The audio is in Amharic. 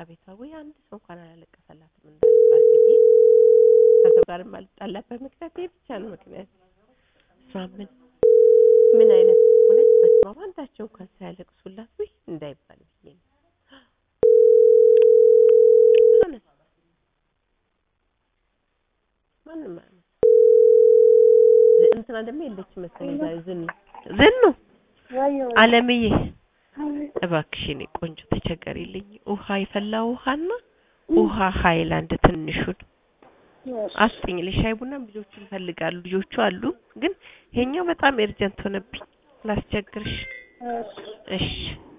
ቤቷ ወይ አንድ ሰው እንኳን አላለቀሰላትም እንዳልባል ብዬ ከሰው ጋር የማልጣላበት ምክንያት ይሄ ብቻ ነው ምክንያት እሷ ምን ምን አይነት ሆነች በስመ አብ አንዳቸው እንኳን ሳያለቅሱላት ወይ እንዳይባል ብዬ ነው እውነት ማንም አያነሳም እንትና ደግሞ የለችም መሰለኝ ዛሬ ዝኑ ዝኑ አለምዬ እባክሽ የኔ ቆንጆ ተቸገሪልኝ ውሃ የፈላ ውሃና ውሃ ሀይላንድ ትንሹን አስጥኝ ለሻይ ቡናም ልጆቹ ይፈልጋሉ ልጆቹ አሉ ግን ይሄኛው በጣም ኤርጀንት ሆነብኝ ላስቸግርሽ እሺ